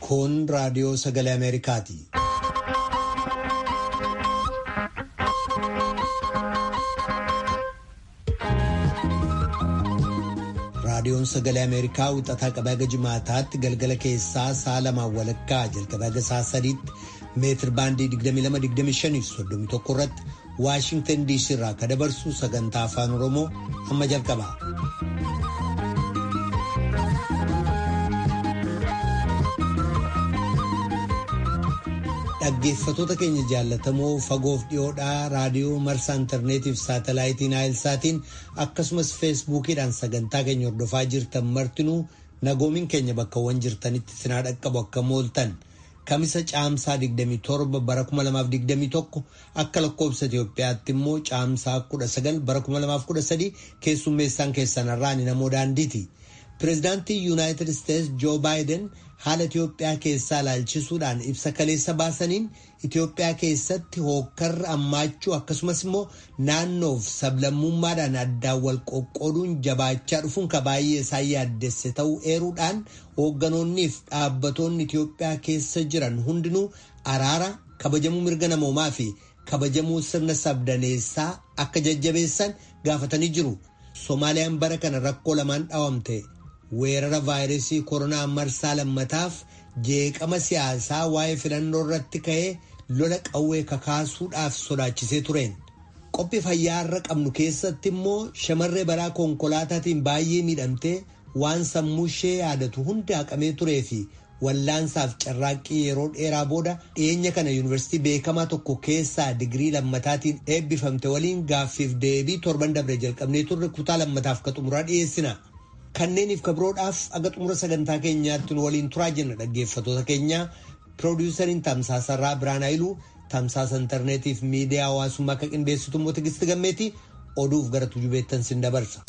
Kun raadiyoo sagalee Ameerikaati. Raadiyoon sagalee Ameerikaa wixataa qabee haga jimaataatti galgala keessaa sa'a lamaan walakkaa jalqabee haga sa'a sadiitti meetir baandii 22-25 irratti Waashingtan DC irraa akka dabarsu sagantaa afaan Oromoo amma jalqaba. Dhaggeeffatoota keenya jaallatamoo fagoof dhiyoodhaa raadiyoo marsaa intarneetiif saatalaayitiin naayilsaatiin akkasumas feesbuukiidhaan sagantaa keenya hordofaa jirtan martinuu nagoomiin keenya bakkawwan jirtanitti sinaa dhaqqabu akka mooltan kamisa caamsaa 27 bara 2021 akka lakkoobsa Itoophiyaatti immoo caamsaa 19 bara 2013 keessummeessaan keessanarraan namoo daandiiti. Pireezidaantii Yuunaayitid Isteetsi Joo Baayiden haala Itoophiyaa keessaa ilaalchisuudhaan ibsa kaleessa baasaniin Itoophiyaa keessatti hookkarri ammaachuu akkasumas immoo naannoof sablammummaadhaan addaan wal qoqqooduun jabaachaa dhufuun ka baay'ee isaan yaaddesse ta'uu eeruudhaan hoogganoonniif dhaabbatoonni Itoophiyaa keessa jiran hundinuu araara kabajamuu mirga namoomaa fi kabajamuu sirna sabdaneessaa akka jajjabeessan gaafatanii jiru. Soomaaliyaan bara kana rakkoo lamaan dhaawamte. weerara vaayirasii koronaa marsaa lammataaf jeeqama siyaasaa waa'ee filannoo irratti ka'ee lola qawwee kakaasuudhaaf sodaachisee tureen qophii fayyaa irra qabnu keessatti immoo shamarree balaa konkolaataatiin baay'ee miidhamtee waan sammuu ishee yaadatu hundi haqamee turee fi wallaansaaf carraaqqii yeroo dheeraa booda dhiyeenya kana yuunivarsiitii beekamaa tokko keessaa digirii lammataatiin eebbifamte waliin gaaffiif deebii torban dabre jalqabnee turre kutaa lammataaf ka xumuraa dhiyeessina. Kanneeniif kabiroodhaaf aga xumura sagantaa keenyaatti nu waliin turaa jenna dhaggeeffatoota keenya piroodiwusariin tamsaasarraa Biraan Hayiluu tamsaasa intarneetiif miidiyaa hawaasummaa akka qindeessitu immoo Tigisti Gammeeti oduuf gara tujubeettan sin dabarsa.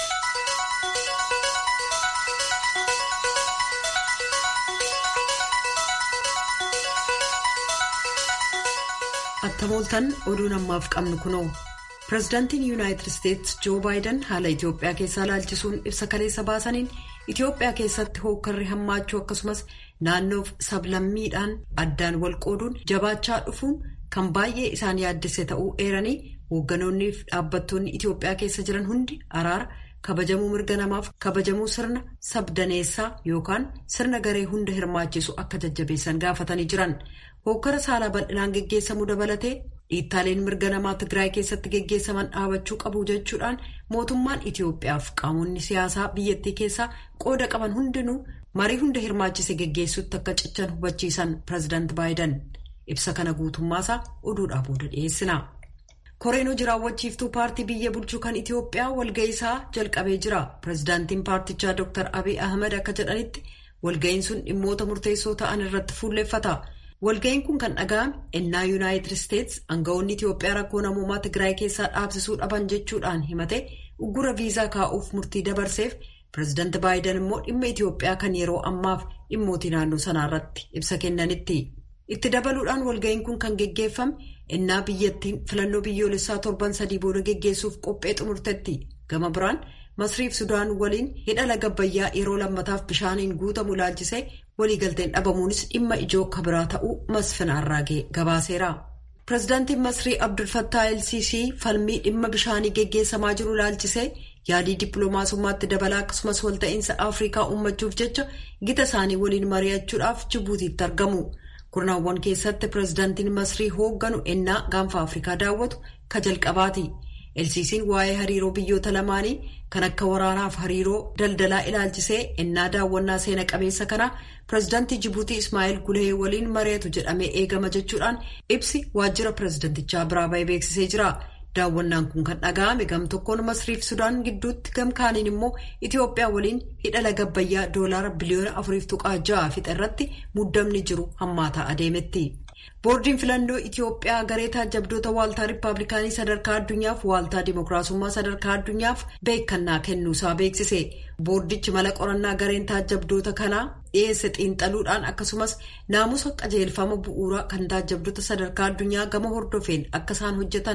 Attamooltan oduun ammaaf qabnu kunoo. Pireezidaantiin Yuunaayitid Isteetsi Joo Baayiden haala Itoophiyaa keessaa ilaalchisuun ibsa kaleessa baasaniin Itoophiyaa keessatti hookkarri hammaachuu akkasumas naannoof sablammiidhaan addaan wal qooduun jabaachaa dhufuun kan baay'ee isaan yaaddesse ta'uu eeranii hoogganoonniif dhaabbattoonni Itoophiyaa keessa jiran hundi araara kabajamuu mirga namaaf kabajamuu sirna sabdaneessaa yookaan sirna garee hunda hirmaachisu akka jajjabeessan gaafatanii jiran hookkara saalaa bal'inaan geggeessamuu dabalatee. dhiittaaleen mirga namaa Tigraay keessatti geggeessaman dhaabachuu qabu jechuudhaan mootummaan Itoophiyaaf qaamonni siyaasaa biyyattii keessaa qooda qaban hundinuu marii hunda hirmaachise geggeessuutti akka cichan hubachiisan pireezidaant Baayiden ibsa kana guutummaasaa oduudhaa booda dhiyeessina. Koreen hojii raawwachiiftuu paartii biyya bulchuu kan Itoophiyaa walga'iisaa jalqabee jira. Pireezidaantiin paartichaa Dr. Abiy Ahmed akka jedhanitti walga'iin sun dhimmoota murteessoo ta'an irratti fuulleeffata. Walga'iin kun kan dhaga'ame ennaa Yuunaayitid Isteetsi aangawoonni Itoophiyaa rakkoo namoomaa Tigraay keessaa dhaabsisuu dhaban jechuudhaan himate uggura viizaa kaa'uuf murtii dabarseef pireezidaanti Baayiden immoo dhimma Itoophiyaa kan yeroo ammaaf dhimmootii naannoo sanaa irratti ibsa kennanitti. Itti dabaluudhaan walga'iin kun kan geggeeffame ennaa biyyattiin filannoo biyyoolessaa torban sadii booda geggeessuuf qophee xumurtetti. Gama biraan Masriif Sudaan waliin hidha laga Abbayyaa yeroo lammataaf bishaaniin guutamu ilaalchisee waliigalteen dhabamuunis dhimma ijoo kabiraa ta'uu Masfin Arraagee gabaaseera. Pireezidaantiin Masrii Abdul Fattah El-Sisii falmii dhimma bishaanii geggeessamaa jiru ilaalchisee yaadii dippiloomaasummaatti dabalaa akkasumas walta'iinsa Afrikaa uummachuuf jecha gita isaanii waliin mari'achuudhaaf Jibuutiitti argamu. Kurnaawwan keessatti pireezidaantiin Masrii hoogganu ennaa gaanfa Afrikaa daawwatu ka jalqabaati. Elsiisiin waa'ee hariiroo biyyoota lamaanii kan akka waraanaaf hariiroo daldalaa ilaalchisee ennaa daawwannaa seena qabeessa kanaa pireezidaantii Jibuutii Ismaa'eel Gulehee waliin mari'atu jedhamee eegama jechuudhaan ibsi waajjira pireezidantichaa biraa ba'ee beeksisee jira. Daawwannaan kun kan dhaga'ame gam tokkoon Masriif Sudaan gidduutti gam kaaniin immoo Itoophiyaa waliin hidha laga Abbayyaa doolaara biliyoona afuriif tuqaa ja'a fixa irratti muddamni jiru hammaataa adeemetti. Boordiin filannoo Itoophiyaa garee taajabdoota waaltaa Rippaabilikaanii sadarkaa addunyaaf waaltaa Dimookiraasummaa sadarkaa addunyaaf beekannaa kennuusaa beeksise. Boordichi mala qorannaa gareen taajabdoota kanaa dhiyeesse xiinxaluudhaan akkasumas naamusa qajeelfama bu'uuraa kan taajabdoota sadarkaa addunyaa gama hordofeen akka isaan hojjetan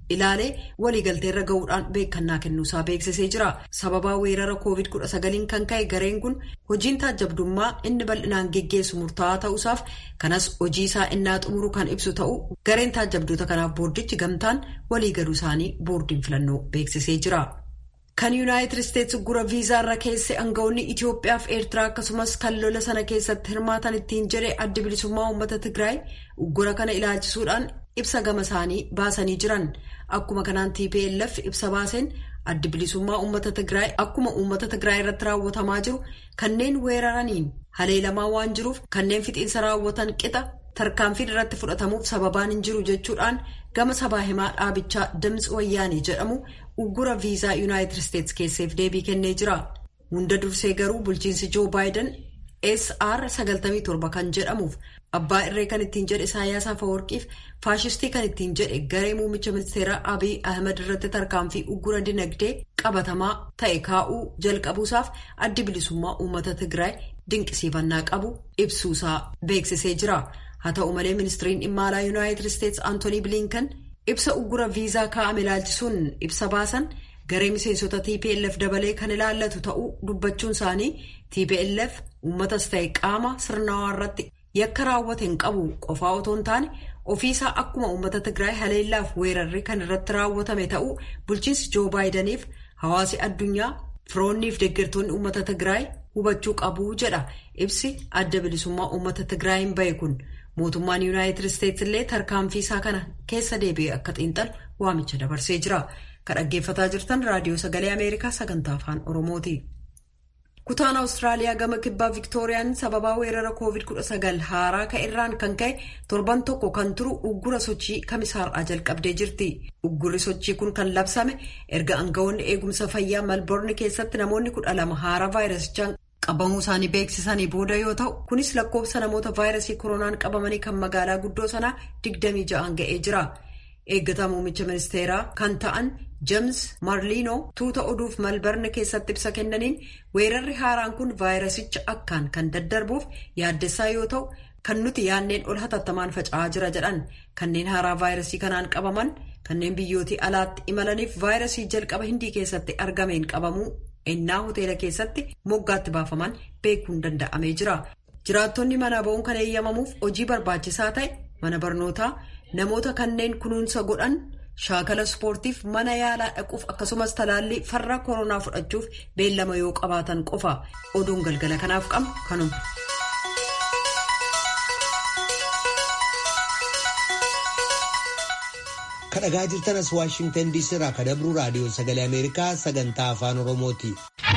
ilaalee waliigalteerra gahuudhaan beekannaa kennuusaa beeksisee jira. Sababaa weerara COVID-19 kan ka'e gareen kun hojiin taajabdummaa inni bal'inaan geggeessu murtaa'aa ta'uusaaf kanas hojii isaa innaa xumuru kan ibsu ta'uu gareen taajabdoota kanaaf boordichi gamtaan waliigaluu isaanii boordiin filannoo beeksisee jira. Kan Yuunaayitid Isteetsi gura viizaarra keesse aangawoonni Itoophiyaa fi Eertiraa akkasumas kan lola sana keessatti hirmaatan ittiin jedhe adda bilisummaa uummata Tigraay gura kana ilaalchisuudhaan ibsa gama isaanii baasanii jiran. Akkuma kanaan TPLF ibsa baaseen adda bilisummaa uummata Tigraay akkuma uummata Tigraay irratti raawwatamaa jiru kanneen weeraraniin haleelamaa waan jiruuf kanneen fixiinsa raawwatan qixa tarkaanfiin irratti fudhatamuuf sababaan hin jiru jechuudhaan gama sabaa himaa dhaabichaa Dimtsi Wayyaanee jedhamu uggura viizaa Yuunaayitid Isteetsi keesseef deebii kennee jira. Hunda dursee garuu bulchiinsi Joo Baayiden SR 97 kan jedhamuuf abbaa irree kan ittiin jedhe Isaayyaas Afeworqiif faashistii kan ittiin jedhe garee muummicha ministeeraa Abiy Ahmed irratti tarkaanfii uggura dinagdee qabatamaa ta'e kaa'uu jalqabuusaaf addi bilisummaa uummata Tigraay dinqisiifannaa qabu ibsuusaa beeksisee jira. Haa ta'u malee ministiriin dhimma alaa Yuunaayitid Isteetsi Antoonii Bilinkan ibsa uggura viizaa kaa'ame ilaalchisuun ibsa baasan garee miseensota TPLF dabalee kan ilaallatu ta'uu dubbachuun isaanii TPLF uummatas ta'e qaama sirnawaa irratti yakka raawwate hin qabu qofaa otoo hin taane ofiisaa akkuma uummata Tigraay haleellaaf weerarri kan irratti raawwatame ta'uu bulchiinsi Joo Baayidaniif hawaasi addunyaa firoonniif deeggartoonni uummata Tigraay hubachuu qabu jedha ibsi adda bilisummaa uummata Tigraayin bahe kun. mootummaan yuunaayitid isteetsi illee tarkaanfii isaa kana keessa deebi'ee akka xiinxalu waamicha dabarsee jira kan dhaggeeffataa jirtan raadiyoo sagalee ameerikaa sagantaa afaan oromooti. kutaan awustiraaliyaa gama kibbaa viktooriyaan sababaa weerara covid-19 haaraa ka'erraan kan ka'e torban tokko kan turu uggura sochii kamisaarraa jalqabdee jirti uggurri sochii kun kan labsame erga aangawoonni eegumsa fayyaa malboorni keessatti namoonni kudha lama haaraa vaayirasichaan qabamuu isaanii beeksisanii booda yoo ta'u kunis lakkoofsa namoota vaayirasii koronaan qabamanii kan magaalaa guddoo sanaa 26 ga'ee jira eeggataa muummicha ministeeraa kan ta'an jeems marliinoo tuuta oduuf malbarne keessatti ibsa kennaniin weerarri haaraan kun vaayirasicha akkaan kan daddarbuuf yaaddessaa yoo ta'u kan nuti yaanneen ol hatattamaan faca'aa jira jedhan kanneen haaraa vaayirasii kanaan qabaman kanneen biyyootii alaatti imalaniif vaayirasii jalqaba hindii keessatti argameen qabamuu. ennaa hoteela keessatti moggaatti baafaman beekuun danda'amee jira jiraattonni mana ba'uun kan eeyyamamuuf hojii barbaachisaa ta'e mana barnootaa namoota kanneen kunuunsa godhan shaakala ispoortiif mana yaalaa dhaquuf akkasumas talaallii farra koronaa fudhachuuf beellama yoo qabaatan qofa oduun galgala kanaaf qabnu kanuma. kadhagaa jirtanas waashingtan diisii irraa kadabruu raadiyoo sagalee ameerikaa sagantaa afaan oromooti.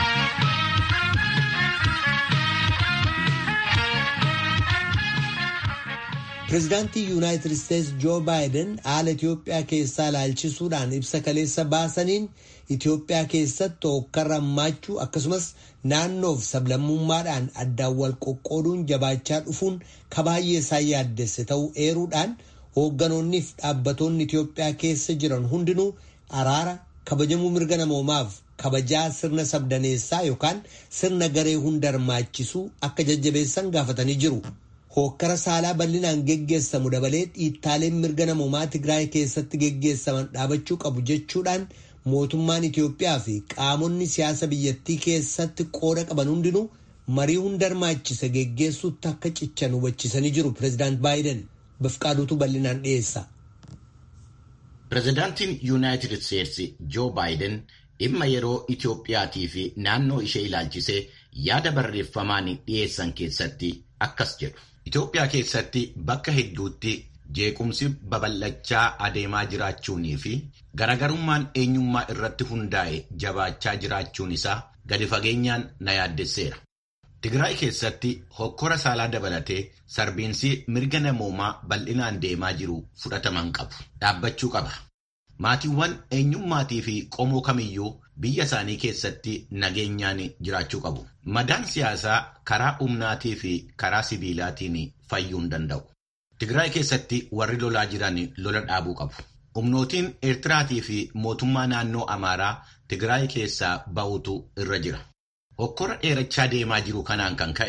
pireezidaantii yuunaayitid isteetsi joo baayiden haala itiyoophiyaa keessaa ilaalchisuudhaan ibsa kaleessa baasaniin itiyoophiyaa keessatti hookkarra hammaachuu akkasumas naannoof sablammummaadhaan addaan wal qoqqooduun jabaachaa dhufuun kabaay'ee isaan yaaddesse ta'uu eeruudhaan. hoogganoonniif dhaabbatoonni Itiyoophiyaa keessa jiran hundinuu araara kabajamuu mirga namoomaaf kabajaa sirna sabdaneessaa yookaan sirna garee hunda hirmaachisuu akka jajjabeessan gaafatanii jiru. Hookkara saalaa bal'inaan geggeessamu dabalee dhiittaaleen mirga namoomaa Tigraay keessatti geggeessaman dhaabachuu qabu jechuudhaan mootummaan Itiyoophiyaa fi qaamonni siyaasa biyyattii keessatti qooda qaban hundinuu marii hunda hirmaachise geggeessuutti akka cichan hubachisanii jiru pireezidaant Baayiden. Bifqaaduutu bal'inaan dhiyeessa. Pireezidaantiin Yuunaayitid Isteetsi Joo Baayiden dhimma yeroo Itiyoophiyaatii fi naannoo ishee ilaalchisee yaada barreeffamaan dhiyeessan keessatti akkas jedhu. Itiyoophiyaa keessatti bakka hedduutti jeequmsi babal'achaa adeemaa jiraachuunii fi garaagarummaan eenyummaa irratti hundaa'e jabaachaa jiraachuun isaa gadi fageenyaan na yaaddesseera. Tigraay keessatti hokkora saalaa dabalatee sarbiinsi mirga namoomaa bal'inaan deemaa jiru fudhataman qabu. Dhaabbachuu qaba. Maatiiwwan eenyummaatii fi qomoo kamiyyuu biyya isaanii keessatti nageenyaan jiraachuu qabu. Madaan siyaasaa karaa humnaatii fi karaa sibiilaatiin fayyuu hin danda'u. Tigraay keessatti warri lolaa jiran lola dhaabuu qabu. Humnootiin Eertiraatii fi mootummaa naannoo Amaaraa Tigraay keessaa ba'utu irra jira. Hokkora dheerachaa deemaa jiru kanaan kan ka'e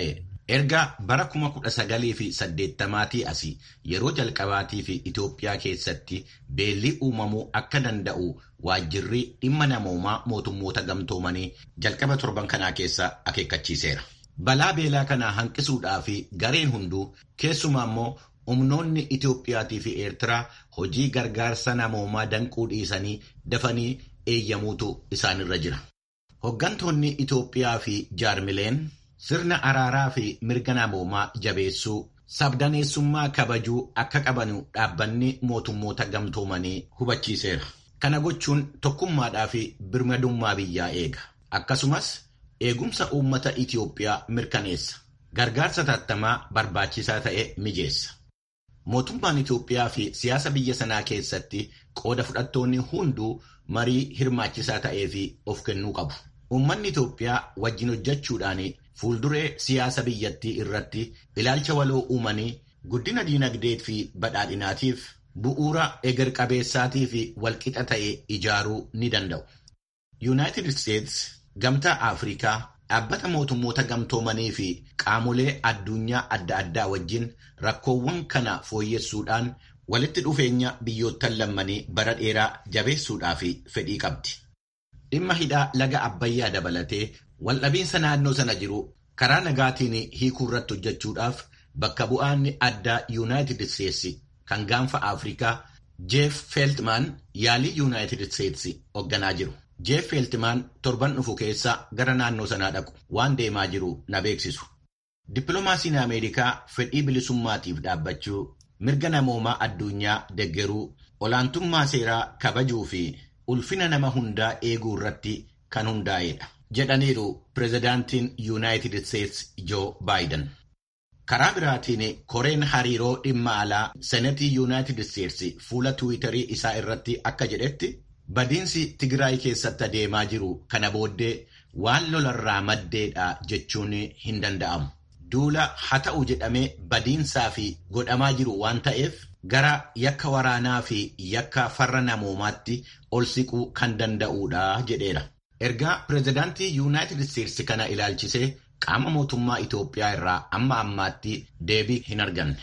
Erga bara kuma kudha sagalii fi saddeettamaatii asii yeroo jalqabaatii fi Itoophiyaa keessatti beelli uumamuu akka danda'u waajjirri dhimma namoomaa mootummoota gamtoomanii jalqaba torban kanaa keessa akeekkachiiseera. Balaa beelaa kanaa hanqisuudhaa fi gareen hunduu keessumaa immoo humnoonni Itoophiyaatii fi Eertiraa hojii gargaarsa namoomaa danquu dhiisanii dafanii eeyyamuutu isaanirra jira. Hoggantoonni Itoophiyaa fi jaarmileen sirna araaraa fi mirga namoomaa jabeessuu sabdaneessummaa kabajuu akka qabanu dhaabbanni mootummoota gamtoomanii hubachiiseera. Kana gochuun tokkummaadhaa fi birmadummaa biyyaa eega. Akkasumas eegumsa uummata Itoophiyaa mirkaneessa. Gargaarsa tattamaa barbaachisaa ta'e mijeessa. Mootummaan Itoophiyaa fi siyaasa biyya sanaa keessatti qooda fudhattoonni hunduu marii hirmaachisaa ta'ee fi of kennuu qabu. Uummanni Itoophiyaa wajjin hojjechuudhaan fuulduree siyaasa biyyattii irratti ilaalcha waloo uumanii guddina diinagdee fi badhaadhinaatiif bu'uura eger qabeessaatii fi walqixa ta'e ijaaruu ni danda'u. Yuunaayitid Isteets gamtaa Afrikaa dhaabbata mootummoota gamtoomanii fi qaamolee addunyaa adda addaa wajjin rakkoowwan kana fooyyessuudhaan walitti dhufeenya biyyoottan lammanii bara dheeraa jabeessuudhaaf fedhii qabdi. Dhimma hidhaa laga Abbayyaa dabalatee waldhabiinsa naannoo sana jiru karaa nagaatiin hiikuu irratti hojjechuudhaaf bakka bu'aan addaa Yuunaayitid Isteetsi kan gaanfa Afrikaa Jeef Feeltmaan yaalii Yuunaayitid Isteetsi hoogganaa jiru. Jeef Feeltmaan torban dhufu keessa gara naannoo sanaa dhaqu waan deemaa jiru na beeksisu. Dippiloomaasiin Ameerikaa fedhii bilisummaatiif dhaabbachuu, mirga namoomaa addunyaa deggeruu, olaantummaa seeraa kabajuu fi ulfina nama hundaa eeguu irratti kan hundaa'edha. jedhaniiru pireezidaantiin yuunaayitid isteetsi joo baayiden. Karaa biraatiin koreen hariiroo dhimma alaa senetii yuunaayitid isteetsi fuula tiwiitarii isaa irratti akka jedhetti badiinsi Tigraay keessatti adeemaa jiru kana booddee waan lolarraa maddeedha jechuun hin danda'amu. Duula haa ta'u jedhamee badiinsaa fi godhamaa jiru waan ta'eef gara yakka waraanaa fi yakka farra namoomaatti ol siquu kan danda'uudha jedheera. Ergaa pireezidaantii yuunaayitid isteetsi kana ilaalchisee qaama mootummaa Itoophiyaa irraa amma ammaatti deebii hin arganne.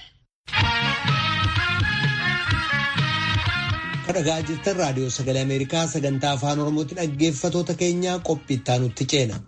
Kadhagaa jirtan raadiyoo sagalee Ameerikaa sagantaa afaan Oromootti dhaggeeffatoota keenyaa qophii itti aanutti ceena.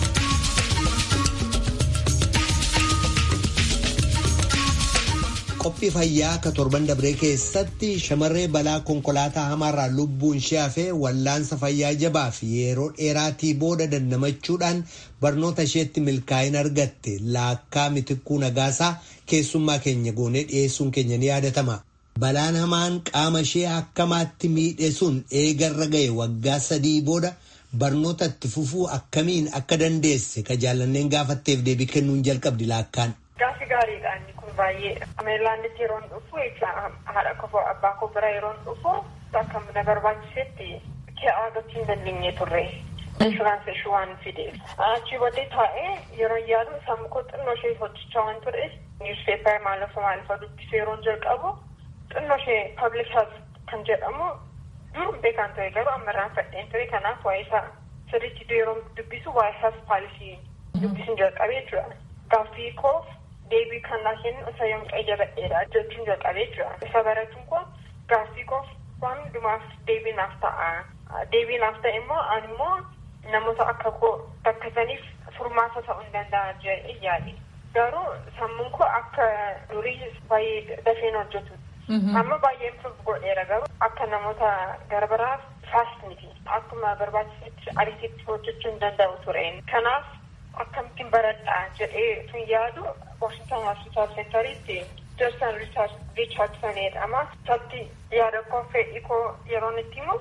Qophii fayyaa akka torban dabree keessatti shamarree balaa konkolaataa hamaarraa lubbuun ishee hafee wallaansa fayyaa jabaa fi yeroo dheeraatii booda dandamachuudhaan barnoota isheetti milkaa'ina argatte laakkaa mitikkuu nagaasaa keessummaa keenya goonee dhiyeessuun keenya ni yaadatama. Balaan hamaan qaama ishee akkamaatti miidhe sun eegarra ga'e waggaa sadii booda barnoota itti fufuu akkamiin akka dandeesse ka jaallanneen gaafatteef deebii kennuun jalqabdi laakkaan. Gaafi gaariidha inni kun baay'ee. Ameerilaanditti yeroon dhufu haadha kofoo abbaa koo bira yeroon dhufu akka na barbaachisetti ke'aa gochuu hin dandeenye turre. Inshuraansii ishee waan fideef. Achii booddee taa'ee yeroo yaadu sammuu koo xinnoo ishee hojjechaa waan ture niwuspeepar maalafa maalafa dubbisuu yeroon jalqabu xinnoo ishee paablik health kan jedhamu dur beekan ture garuu ammarraan fadheen ture kanaaf waa'ee isaa sirriitti yeroo dubbisu waa'ee health paalisii dubbisuun jalqabee jira. Gaaffii koof deebii kan naa kennu isa yoom qayyabadheedha jechuun jalqabee jira. Isa baratuun kun gaaffii koof waan hundumaaf deebii naaf ta'a. Deebii naaf ta'e immoo ani immoo namoota akka koo rakkataniif furmaata ta'uu hin danda'a jedhee yaade. Garuu sammuun koo akka durii baay'ee dafeen hojjetu. Amma baay'ee improve godheera garuu akka namoota garbaraaf faast miti. Akkuma barbaachisetti ariititti hojjechuu hin danda'u ture. Kanaaf akkamittiin baradhaa jedhee tun yaadu Washington Hospital Centeritti Johnson Richardson jedhama. Sabti yaada koo fedhii koo yeroon itti himu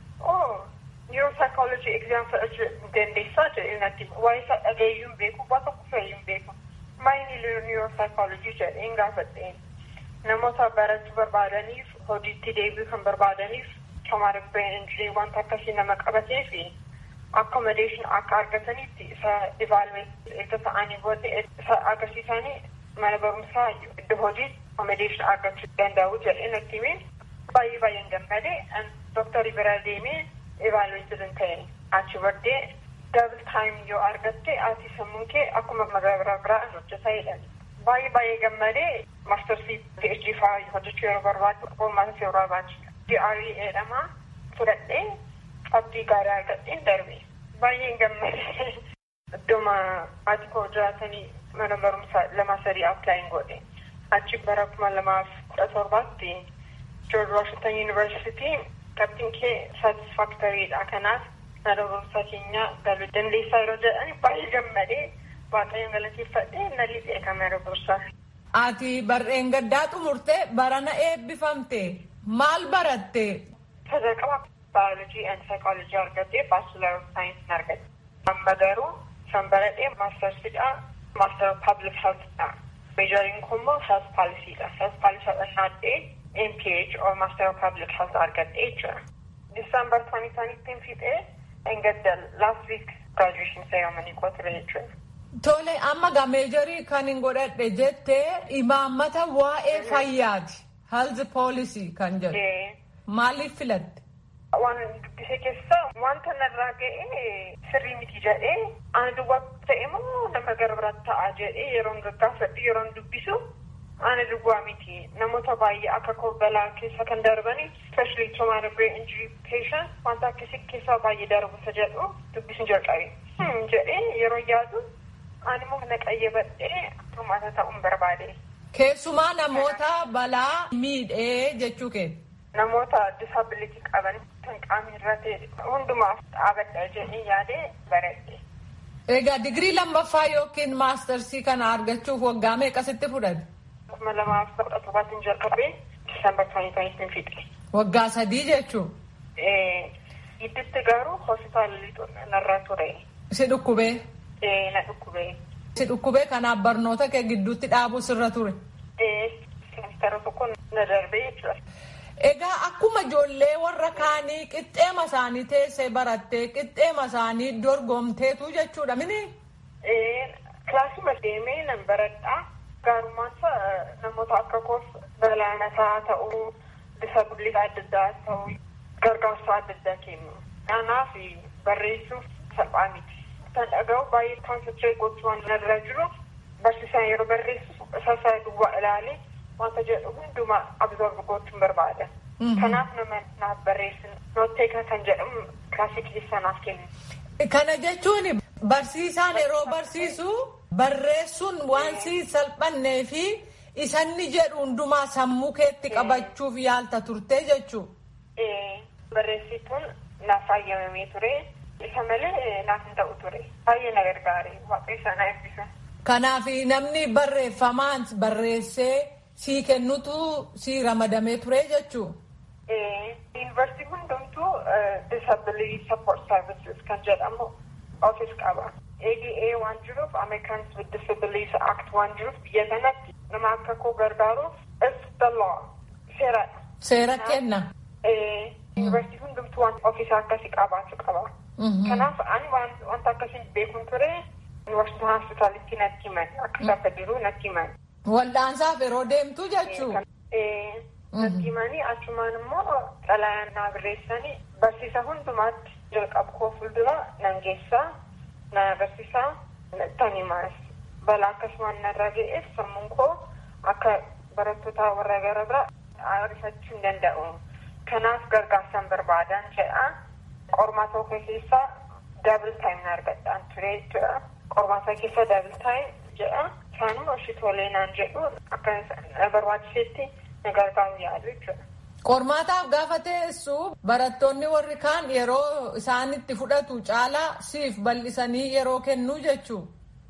oo neuropsychology exam fudhachuu dandeessaa jedhee natti waa'ee isaa dhageeyyuun beeku waa tokko feeyyuun beeku. Maayini neuropsychology jedheen gaafadheen. Namoota barachuu barbaadaniif hojiitti deebi'uu kan barbaadaniif traumatic brain injury wanta akkasii nama qabatee fi accommodation akka argatanitti isa evaluate erga ta'anii booda isa agarsiisanii mana barumsaa iddoo hojii accommodation argachuu danda'u jedhee natti himee baay'ee baay'een gammadee dooktarii bira deemee evaluate hin ta'e achi booddee dabil taayim yoo argatte ati sammuun kee akkuma magaalaa biraa hojjetaa jedhan. Baay'ee baay'ee gammadee maastarsii PhD fa'aa hojjechuu yeroo barbaadu qormaatas yeroo barbaadu. DRE jedhama fudhadhee qabxii gaarii argadheen darbe. Baay'een gammadee iddooma ati koo jiraatanii mana barumsaa lama sadii appilaayin godhe. Achi bara kuma lamaaf kudha torbaatti George Washington University qabxiin kee satisfaaktoriidha. Kanaaf mana barumsaa keenya galuu dandeessaa yeroo jedhan baay'ee gammadee waaqayyoon galateeffadhee na lixee kan mana barumsaa. Ati barreen gaddaa xumurte barana eebbifamte maal baratte? Sadarkaa baayolojii and saayikoolojii argattee baachilar of saayinsii argatte. Amma garuu san baradhee maastarsidha. Master of Public Healthidha. Meejariin kun immoo health policyidha. Health policy fudhannaadhee MPH or Master of Public Health argadhee jira. December 2020 fixee engadda last week graduation ceremony koo ture jechuudha. Tole amma gaa meejarii kan hin godhadhe jette imaammata waa'ee fayyaati. Health policy kan jedhu. Maaliif filatte? Waan dubbise keessa wanta narraa ga'e sirrii miti jedhee ani duwwaa ta'e moo nama gara biraatti ta'a jedhee yeroon gaggaafadhu yeroon dubbisu ani duwwaa miti namoota baay'ee akka koo balaa keessa kan darbani especially trauma brain injury patient wanta akkasii keessaa baay'ee darbuta jedhu dubbisuun jalqabe jedhee yeroo yaadu ani immoo kana qayyabadhee furmaata ta'uun barbaade. Keessumaa namoota balaa miidhee jechuu kee. Namoota disabilitii qaban kan qaamni irra ta'e hundumaaf dhaabadha jedhee yaadee baradhe. Egaa digirii lammaffaa yookiin maastarsii kana argachuuf waggaa meeqasitti fudhate? kuma lamaaf kudha torbaatiin jalqabee Disembar 2020 fixe. Waggaa sadii jechuun. Gidduutti garuu hospitaala lixuun narra ture. Si dhukkubee? Na dhukkubee. Si dhukkubee kanaaf barnoota kee gidduutti dhaabuu sirra ture. Semestara tokko na darbee jechuudha. Egaa akkuma ijoollee warra kaanii qixxeema isaanii teessee barattee qixxeema isaanii dorgomteetu jechuudha mini? Kilaasuma deemee nan baradhaa. Gaarummaan namoota akka koos balaanataa ta'uu, disabilitii adda addaa ta'uu, gargaarsa adda addaa kennu. Kanaaf barreessuuf salphaa miti. Kan dhaga'u baay'ee konsentireet gochuu waan irra jiru barsiisaan yeroo barreessu isa duwwaa ilaalee wanta jedhu hundumaa absorb gochuun barbaada. Kanaaf nama naaf barreessin nootteeka kan jedhamu kilaasii keessaa naaf kennu. Kana jechuun barsiisaan yeroo barsiisu barreessuun waan si salphannee fi isanni jedhu hundumaa sammuu keetti qabachuuf yaalta turte jechuu. Barreessituun naaf fayyamamee ture. Isa malee naaf hin ta'u ture. Baay'ee na gargaare. Waaqayyo na eebbisa. Kanaaf namni barreeffamaan barreessee sii kennutu sii ramadamee ture jechuu. Yuunivarsiitii hundumtuu disability support services kan jedhamu ofis qaba. ADA waan jiruuf Americans with Disabilities Act waan jiruuf biyya kanatti nama akka koo gargaaruuf it's the law. Seeradha. Seera kenna. Yuunivarsiitii hundumtuu waan ofiisaa akkasii qabaachuu qaba. Kanaaf ani wanta akkasii beekuun ture yuunivarsiitii hospitaalitti natti himan akka isaa fedhiru natti himan. Wal'aansaaf yeroo deemtu jechuu. Natti himanii achumaan immoo xalayaan naa barreessanii barsiisa hundumaatti jalqabu koo fuuldura nan geessaa na barsiisaa tan himaas balaa akkasumaan narra ga'eef sammuun koo akka barattoota warra gara biraa arifachuu hin danda'u. Kanaaf gargaarsaan barbaadan jedha. Qormaata koo keessaa daabil taayim na argadhaan ture jechuudha. Qormaata keessa daabil taayim jedha. Isaanuma ishii tolee naan jedhu akka barbaachisetti na gargaaru yaadu jechuudha. Qormaataaf gaafa teessu barattoonni warri kaan yeroo isaan itti fudhatu caalaa siif bal'isanii yeroo kennuu jechuu.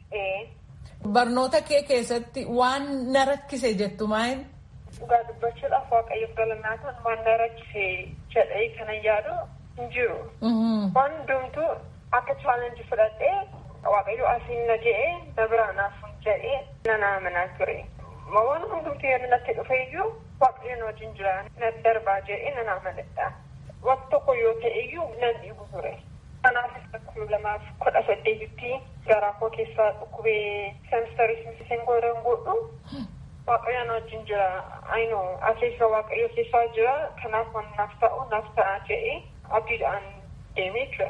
Barnoota kee keessatti waan na rakkise jettu maayin? Dhugaa dubbachuudhaaf waaqayyoof galanaataan waan na rakkise jedhee kanan yaadu hin jiru. Waan hundumtuu akka chaalenjii fudhadhee waaqayyo asiin na je'ee na biraa naaf jedhee nan amanaa ture. Waan hundumtuu yeroo natti dhufe iyyuu waaqayyoon wajjin jira na darbaa jedhee nan amanadha. Waqti tokko yoo ta'e iyyuu nan dhiibu ture. Kanaaf kuma lamaaf kudha saddeetitti garaa koo keessaa dhukkubee semistarii simsiseen godhan godhu waaqayyoon wajjin jira. Ayinoo akeeka waaqayyo keessaa jira kanaaf waan naaf ta'u naaf ta'a jedhee abdiidhaan deemee jira.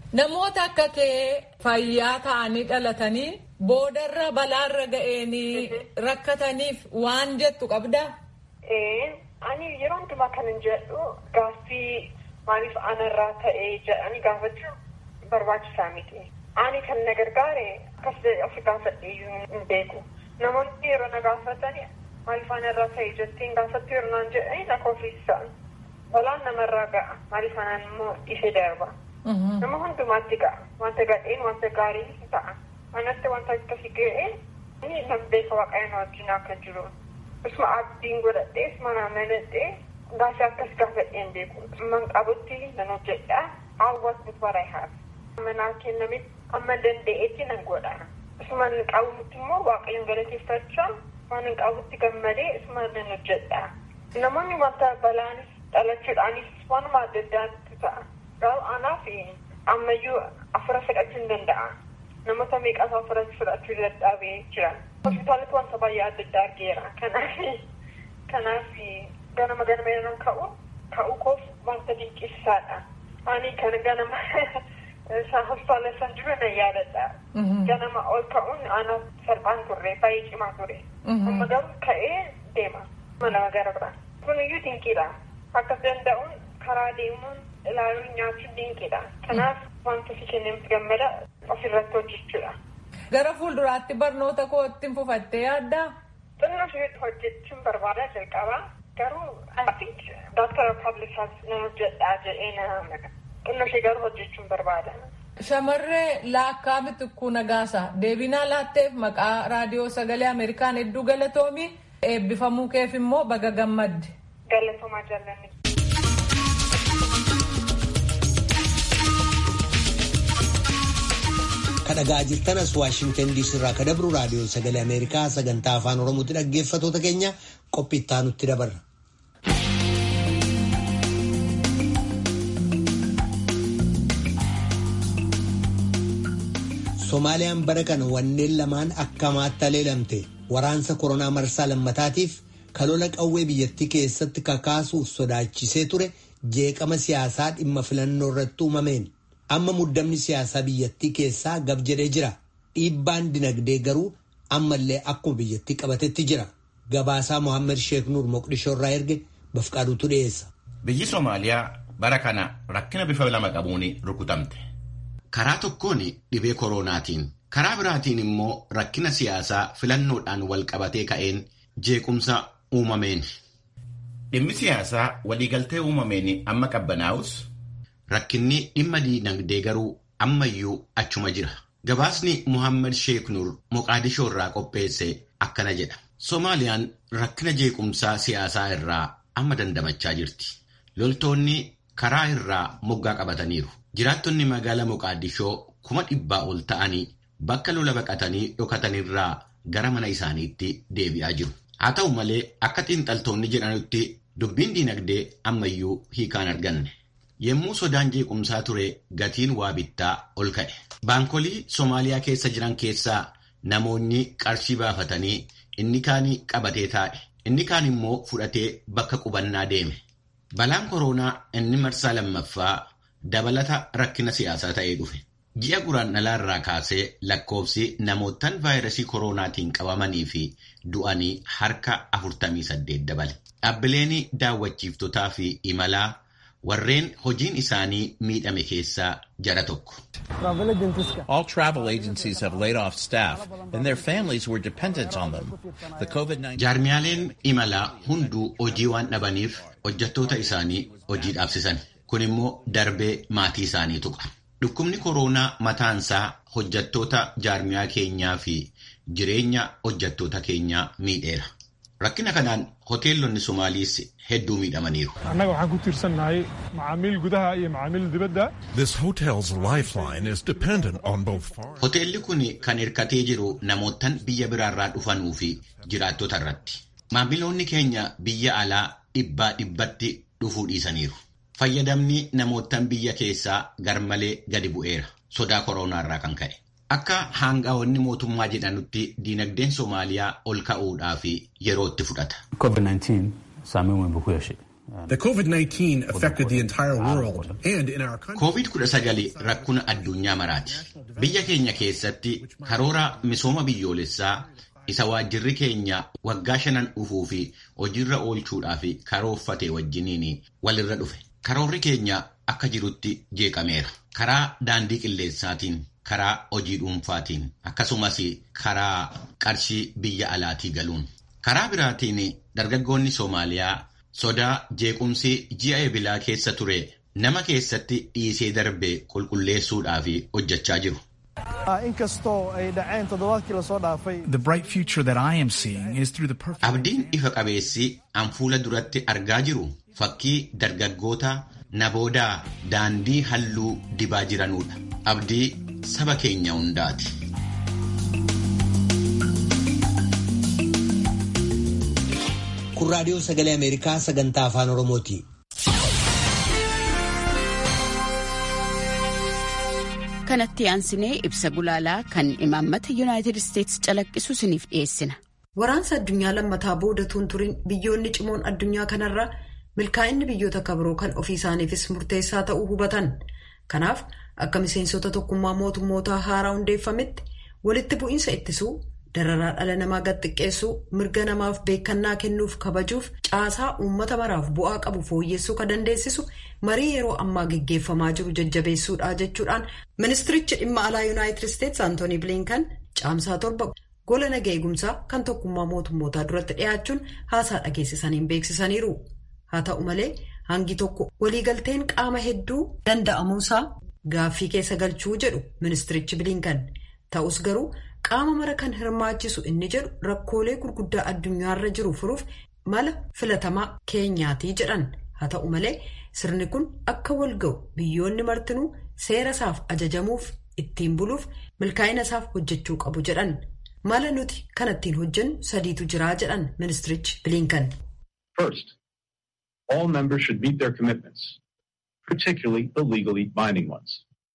Namoota akka kee fayyaa ta'anii dhalatanii boodarra balaarra ga'eenii rakkataniif waan jettu qabdaa? Ani yeroo hundumaa kan hin jedhu gaaffii maaliif anarraa ta'ee jedhanii gaafachuu barbaachisaa miti. Ani kan na gargaare akkas of gaafadhee hin beeku. Namoonni yeroo na gaafatanii maaliif anarraa ta'ee jettiin gaafattu yeroo naan jedhanii na kofiisan. Balaan namarraa ga'a. Maaliif anaan immoo ishee darba. Nama hundumaatti ga'a. Wanta gadheen wanta gaarii ta'a. Anatti wanta akkasii ga'ee inni nan beeka waaqayyoon wajjin akka jiru. Isuma abdiin godhadhee isuma naa amanadhee gaafii akkas gaafadhee hin beeku. Man qabutti nan hojjedha. Hawwaas with what I have. Manaa kenname amma danda'eetti nan godha. Isuma hin qabutti immoo waaqayyoon galateeffachaa waan hin qabutti gammadee isuma nan hojjedha. Namoonni wanta balaanis dhalachuudhaanis waanuma adda addaatti ta'a. Garuu anaaf ammayyuu afura fudhachuu hin danda'a. Namoota meeqas afura fudhachuu dadhabee jira. Hospitaalatti wanta baay'ee adda addaa argeera. Kanaaf kanaaf ganama ganama yeroo ka'u ka'u koof wanta dinqisiisaadha. Ani kan ganama hospitaala isaan jiru na yaadadha. Ganama ol ka'uun anaaf salphaan turre baay'ee cimaa ture. Amma garuu ka'ee deema. Mana gara biraa. Kuniyyuu dinqiidha. Akkas danda'uun karaa deemuun ilaaluun nyaachuun dinqiidha. Kanaaf wanta si kenneef gammada ofirratti hojjechuudha. Gara fuulduraatti barnoota koo ittiin fufattee yaaddaa? Xinnoo ishee hojjechuun barbaada jalqabaa. Garuu I think Dr. Public Health nan hojjedhaa jedhee na naga. Xinnoo ishee garuu hojjechuun barbaada. Shamarree laakkaa mitikkuu nagaasa deebinaa laatteef maqaa raadiyoo sagalee Ameerikaan hedduu galatoomii eebbifamuu keef immoo baga gammadde. Galatoomaa jaallanni. kadhagaa jirtanas waashingtan diisii irraa ka dabru raadiyoo sagalee ameerikaa sagantaa afaan oromootti dhaggeeffatoota keenya qophii itti aanutti dabarra. Somaaliyaan bara kana wanneen lamaan akkamaatti aleelamte waraansa koronaa marsaa lammataatiif kalola qawwee biyyattii keessatti kakaasuuf sodaachisee ture jeeqama siyaasaa dhimma filannoo irratti uumameen. amma muddamni siyaasaa biyyattii keessaa gab jedhee jira dhiibbaan dinagdee garuu ammallee akkuma biyyattii qabatetti jira gabaasaa mohaammed sheek nuur moqdishoo irraa erge bafqaaduutu dhiyeessa. biyyi soomaaliyaa bara kana rakkina bifa lama qabuun rukutamte. karaa tokkoon dhibee koronaatiin karaa biraatiin immoo rakkina siyaasaa filannoodhaan wal qabatee ka'een jeequmsa uumameen. dhimmi siyaasaa waliigaltee uumameen amma qabbanaa'us. Rakkinni dhimma diinagdee garuu ammayyuu achuma jira. Gabaasni Muhammad Sheek Nur Moqaadishoo irraa qopheesse akkana jedha. Soomaaliyaan rakkina jeequmsaa siyaasaa irraa amma dandamachaa jirti. Loltoonni karaa irraa moggaa qabataniiru. Jiraattonni magaalaa Moqaadishoo kuma dhibbaa ol ta'anii bakka lola baqatanii dhokatanirraa gara mana isaaniitti deebi'aa jiru. Haa ta'u malee akka xiinxaltoonni jedhanitti dubbiin diinagdee ammayyuu hiikaan arganne. Yemmuu sodaan jeequmsaa ture gatiin waa bittaa ol ka'e. Baankolii Soomaaliyaa keessa jiran keessaa namoonni qarshii baafatanii inni kaan qabatee taa'e. Inni kaan immoo fudhatee bakka qubannaa deeme. Balaan koronaa inni marsaa lammaffaa dabalata rakkina siyaasaa ta'ee dhufe. Ji'a guraandhalaa irraa kaasee lakkoofsi namootaan vaayirasii koronaatiin qabamanii fi du'anii harka 48 dabale. Dhaabbileen daawwachiiftotaa fi imalaa warreen hojiin isaanii miidhame keessaa jara tokko. All travel agencies have laid off staff and their families were dependent on them. The COVID-19 Jaarmiyaaleen imalaa hunduu hojii waan dhabaniif hojjettoota isaanii hojii dhaabsisan. Kun immoo darbee maatii isaanii tuqa. Dhukkubni koronaa mataansaa hojjettoota jaarmiyaa keenyaa fi jireenya hojjettoota keenyaa miidheera. Rakkina kanaan hoteelonni Somaaliis hedduu miidhamaniiru. annaga waxaan ku tiirsannahay macaamiil gudaha iyo macaamiil dibadda This hotel's lifeline is dependent on both foreign. Hoteelli kun kan hirkatee jiru namootaan biyya biraarraa dhufanuu fi jiraattota irratti. Maamiloonni keenya biyya alaa dhibbaa dhibbatti dhufuu dhiisaniiru. Fayyadamni namootaan biyya keessaa garmalee gadi bu'eera. Sodaa koronaarraa kan ka'e. Akka haangaa'onni mootummaa jedhanutti diinagdeen Soomaaliyaa ol ka'uudhaaf yeroo itti fudhata. COVID-19 saameyn weyn buu ku yeeshay The COVID-19 affected the entire world and in our country. COVID-19 rakkuna addunyaa maraati. Biyya keenya keessatti karoora misooma biyyoolessaa isa waajjirri keenya waggaa shanan dhufuu fi hojiirra oolchuudhaaf karoorfate wajjiniin walirra dhufe. Karoorri keenya akka jirutti jeeqameera. Karaa daandii qilleensaatiin, karaa hojii dhuunfaatiin, akkasumas karaa qarshii biyya alaatii galuun. Karaa biraatiin dargaggoonni Soomaaliyaa sodaa jeequmsi ji'a ebilaa keessa ture nama keessatti dhiisee darbe qulqulleessuudhaaf hojjechaa jiru. The bright future that I am seeing is through the perfect. Abdiin ifa qabeessi an fuula duratti argaa jiru fakkii dargaggoota naboodaa daandii halluu dibaa jiranuudha. Abdii saba keenya hundaati. Kun raadiyoo sagalee Ameerikaa sagantaa afaan Oromooti. kanatti aansinee ibsa gulaalaa kan imaammata yuunaayitid isteetsi calaqqisu isiniif dhiyeessina. Waraansa addunyaa lammataa booda tuun biyyoonni cimoon addunyaa kanarra milkaa'inni biyyoota kabiroo kan ofii isaaniifis murteessaa ta'uu hubatan. Kanaaf akka miseensota tokkummaa mootummootaa haaraa hundeeffametti walitti bu'iinsa ittisuu dararaa dhala namaa gad xiqqeessuu mirga namaaf beekannaa kennuuf kabajuuf caasaa uummata maraaf bu'aa qabu fooyyessuu kan dandeessisu marii yeroo ammaa geggeeffamaa jiru jajjabeessuudha jechuudhaan ministirichi dhimma alaa yuunaayitid isteetsi antoonii bilinkan caamsaa torba gola naga eegumsaa kan tokkummaa mootummootaa duratti dhiyaachuun haasaa dhageessisaniin beeksisaniiru haa ta'u malee hangi tokko waliigalteen qaama hedduu danda'amuusaa gaaffii keessa galchuu jedhu ministirichi bilinkan ta'us garuu. qaama mara kan hirmaachisu inni jedhu rakkoolee gurguddaa addunyaarra jiru furuuf mala filatamaa keenyaatii jedhan haa ta'u malee sirni kun akka wal ga'u biyyoonni martinuu seera isaaf ajajamuuf ittiin buluuf milkaa'ina isaaf hojjechuu qabu jedhan mala nuti kan ittiin hojjennu sadiitu jiraa jedhan ministirichi bilinkan. First, all members should meet their commitments, particularly the legally binding ones.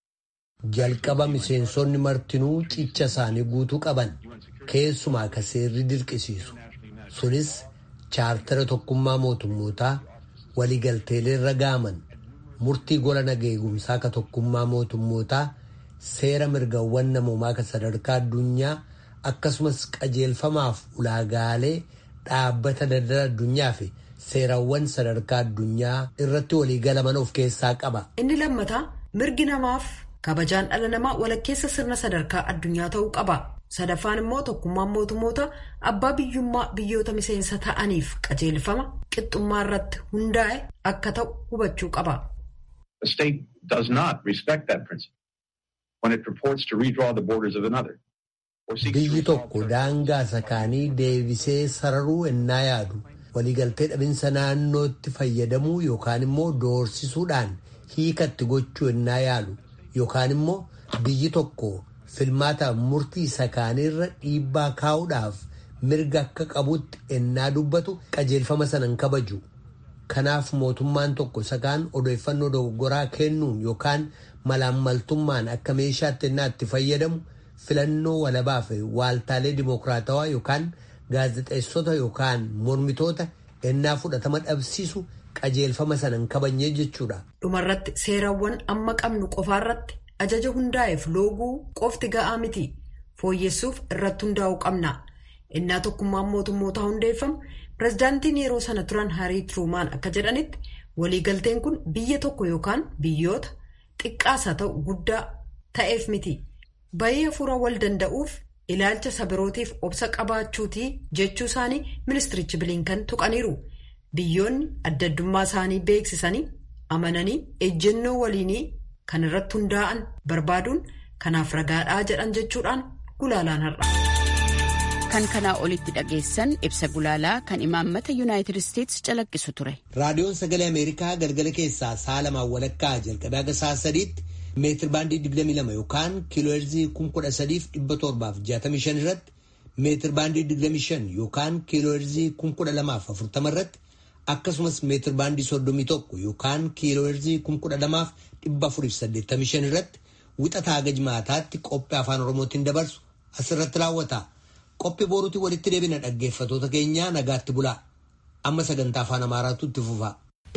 Jalqaba miseensonni martinuu cicha isaanii guutuu qaban keessumaa ka seerri dirqisiisu sunis chaartara tokkummaa mootummootaa waliigalteelee irra gaaman murtii gola naga eegumsaa ka tokkummaa mootummootaa seera mirgawwan namoomaa ka sadarkaa addunyaa akkasumas qajeelfamaaf ulaagaalee dhaabbata daldala addunyaa fi seerawwan sadarkaa addunyaa irratti waliigalaman of keessaa qaba. Inni lammataa mirgi namaaf. kabajaan dhala namaa walakkeessa sirna sadarkaa addunyaa ta'uu qaba sadaffaan immoo tokkummaan mootummoota abbaa biyyummaa biyyoota miseensa ta'aniif qajeelfama qixxummaa irratti hundaa'e akka ta'u hubachuu qaba. A state does not respect that principle when it purports to redraw the borders of another. Biyyi tokko daangaa sakaanii deebisee sararuu ennaa yaadu waliigaltee dhabinsa naannootti fayyadamuu yookaan immoo doorsisuudhaan hiikatti gochuu ennaa yaalu. Yookaan immoo biyyi tokko filmaata murtii sakaaniirra dhiibbaa kaa'uudhaaf mirga akka qabutti ennaa dubbatu qajeelfama sana hin kabaju. Kanaaf mootummaan tokko sakaan odeeffannoo dogoggoraa kennuun yookaan malaammaltummaan akka meeshaatti ennaa itti fayyadamu filannoo walabaa fi waaltaalee dimokiraatawaa yookaan gaazexeessota yookaan mormitoota ennaa fudhatama dhabsiisu. qajeelfama sana hin kabajne jechuudha. dhumarratti seerawwan amma qabnu qofaarratti ajaja hundaa'eef looguu qofti ga'aa miti fooyyessuuf irratti hundaa'uu qabna innaa tokkummaan mootummootaa hundeeffamu pirezidaantiin yeroo sana turan harii tiruumaan akka jedhanitti waliigalteen kun biyya tokko yookaan biyyoota xiqqaas haa ta'u guddaa ta'eef miti bayii hafuura wal danda'uuf ilaalcha sabirootiif obsa qabaachuutii jechuu isaanii ministirichi bilinkan tuqaniiru. Biyyoonni adda addummaa isaanii beeksisanii amananii ejjennoo waliinii kan irratti hundaa'an barbaaduun kanaaf ragaadhaa jedhan jechuudhaan gulaalaan har'a. Kan kanaa olitti dhageessan ibsa gulaalaa kan imaammata yuunaayitid isteetsi calaqqisu ture. Raadiyoon sagalee Ameerikaa galgala keessaa sa'a lamaan walakkaa jalqabee haga sa'a sadiitti meetir baandii 22 yookaan kiilooherzii 13,765 irratti meetir baandii 25 yookaan kiilooherzii 12,040 irratti. akkasumas meetir baandii 31 yookaan kiilooherzii 12485 irratti wixataa haga jimaataatti qophii afaan oromootiin dabarsu asirratti raawwata qophii boruutiin walitti deebina dhaggeeffatoota keenyaa nagaatti bulaa amma sagantaa afaan amaaraatu itti fufa.